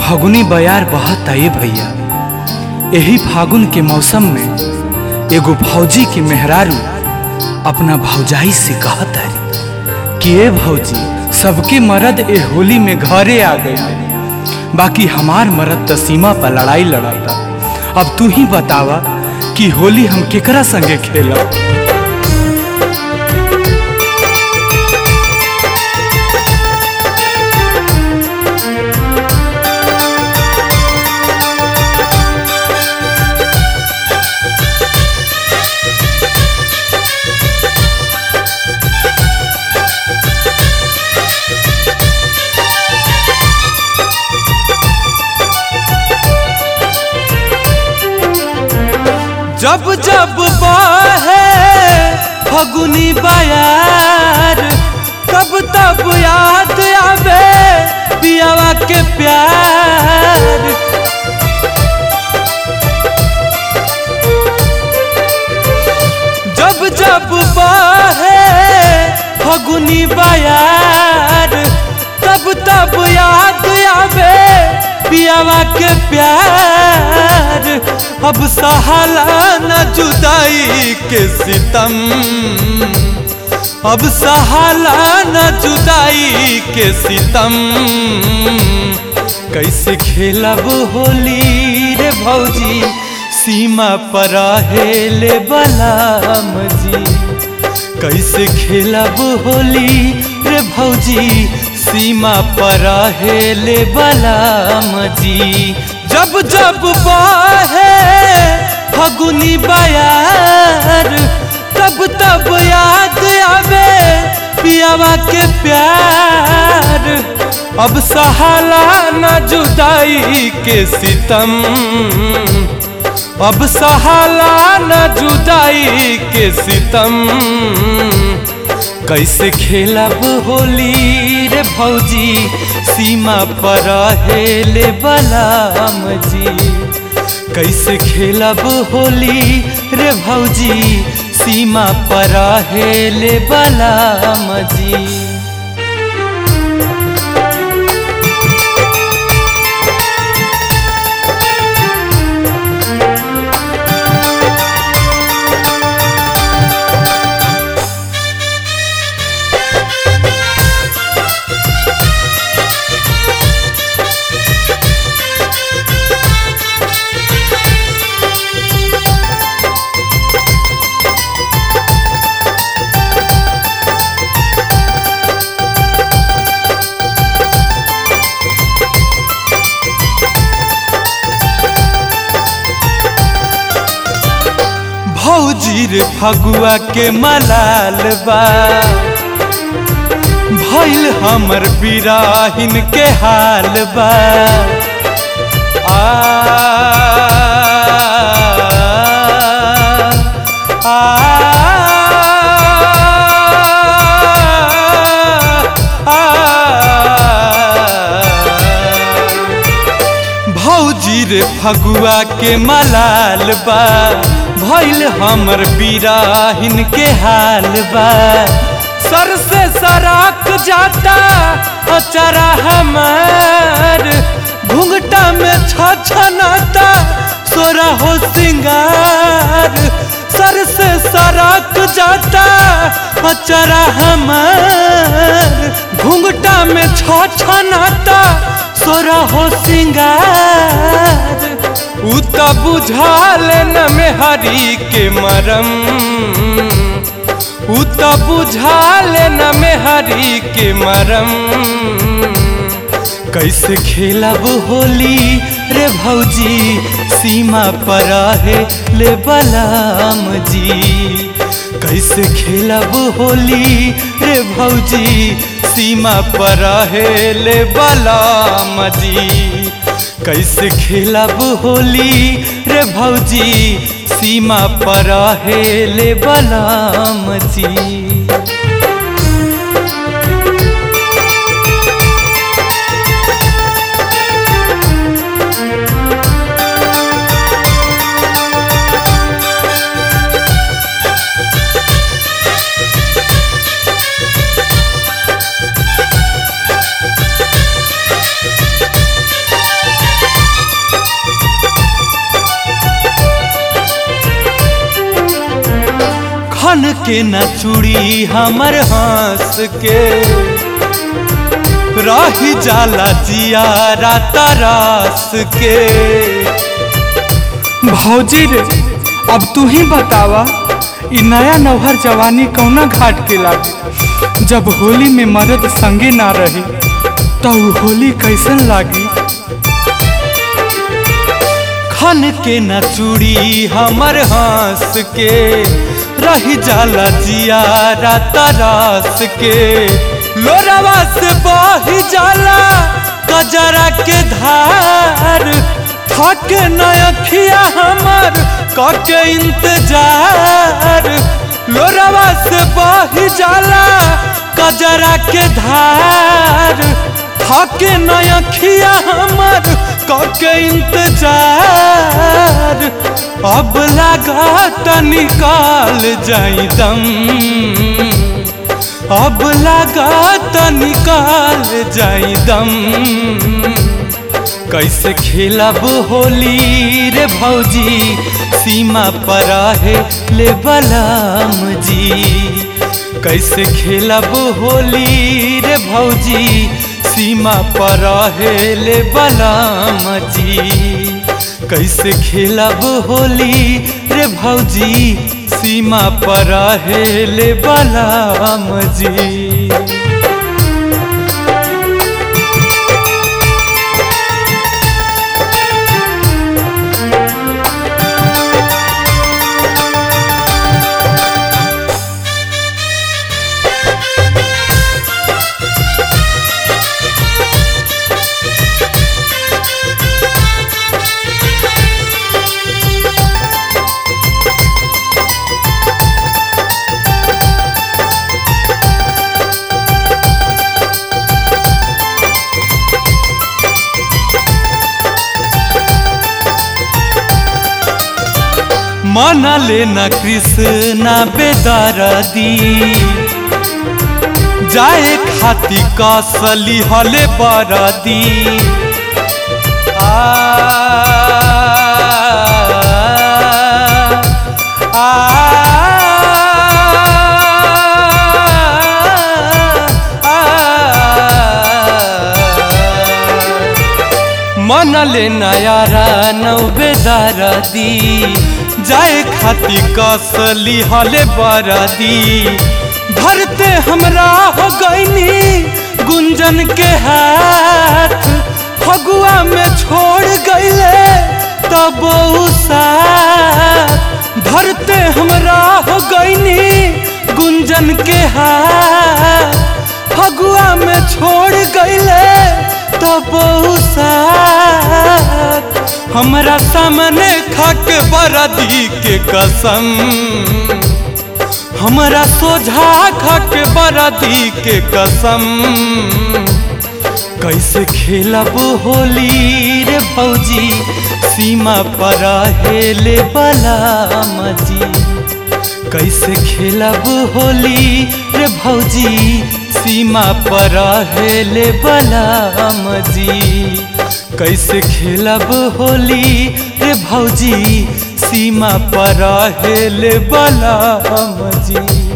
फगुनी बयार बहता ए भैया एही फागुन के मौसम में एगो भौजी के मेहरारू अपना भौजाई से कहत है कि ए भौजी सबके मर्द ए होली में घरे आ गए बाकी हमार मर्द त सीमा पर लड़ाई लड़ता अब तू ही बतावा कि होली हम केकरा संगे खेलब जब जब बहे फगुनी बयार तब तब याद आवे पियावा के प्यार जब जब बहे फगुनी बयार तब तब याद आवे पियावा के प्यार अब सहाला न जुदाई के सितम अब सहाला न जुदाई के सितम कैसे खेलब होली रे भौजी सीमा पर हेले बलाम जी कैसे खेलब होली रे भौजी सीमा पर हेले बलाम जी जब जब बहे फगुनी बयार तब तब याद आवे पियावा के प्यार अब सहाला न जुदाई के सितम अब सहाला न जुदाई के सितम कैसे खेलब होली रे भौजी सीमा पर हेले बलाम जी कैसे खेलब होली रे भौजी सीमा पर हेले बलाम जी भौजी रे फगुआ के मलाल बा भइल हमर बिराहिन के हाल बा आ, आ, आ, भौजी रे फगुआ के मलाल बा भइल हमर बिराहिन के हाल बा सर से सराक जाता अचरा हमार घुंघटा में छछनाता सोरा हो सिंगार सर से सराक जाता अचरा हमार घुंघटा में छछनाता सोरा हो सिंगार उ त बुझाल न में हरी के मरम उ त बुझाल न में हरी के मरम कैसे खेलब होली रे भौजी सीमा पर है ले बलाम जी कैसे खेलब होली रे भौजी सीमा पर है ले बलाम जी कैसे खेलब होली रे भौजी सीमा पर हेले बलाम जी खन के न चूड़ी हमर हंस के रही जाला जिया तरस के भौजी रे अब तू ही बतावा इ नया नौहर जवानी कौना घाट के लागी जब होली में मर्द संगे ना रही तो उ होली कैसन लागी खन के न चूड़ी हमर हंस के रही जाला जिया तरस के लोरावा से बही जाला कजरा के धार थक नखिया हमर कके इंतजार लोरावा से बही जाला कजरा के धार थक नखिया हमर कके इंतजार अब लागत निकाल जाई दम अब लागत निकाल जाई दम कैसे खेलब होली रे भौजी सीमा पर है ले बलाम जी कैसे खेलब होली रे भौजी सीमा पर है ले बलाम जी कैसे खेलब होली रे भौजी सीमा पर है ले बलाम जी मन लेना कृष्णा बेदरदी जाए खाती कसली हले बरदी आ, आ, मन ले नयारा नौ बेदरदी जाए खाती कसली हले बरदी भरते हमरा हो गईनी गुंजन के हाथ फगुआ में छोड़ गईले तब साथ भरते हमरा हो गईनी गुंजन के हाथ फगुआ में छोड़ गईले तब साथ हमरा सामने खाके बरदी के कसम हमरा सोझा खाके बरदी के कसम कैसे खेलब होली रे भौजी सीमा पर हेले बलाम जी कैसे खेलब होली रे भौजी सीमा पर हेले बलाम जी कैसे खेलब होली रे भौजी सीमा पर हेले बलाम जी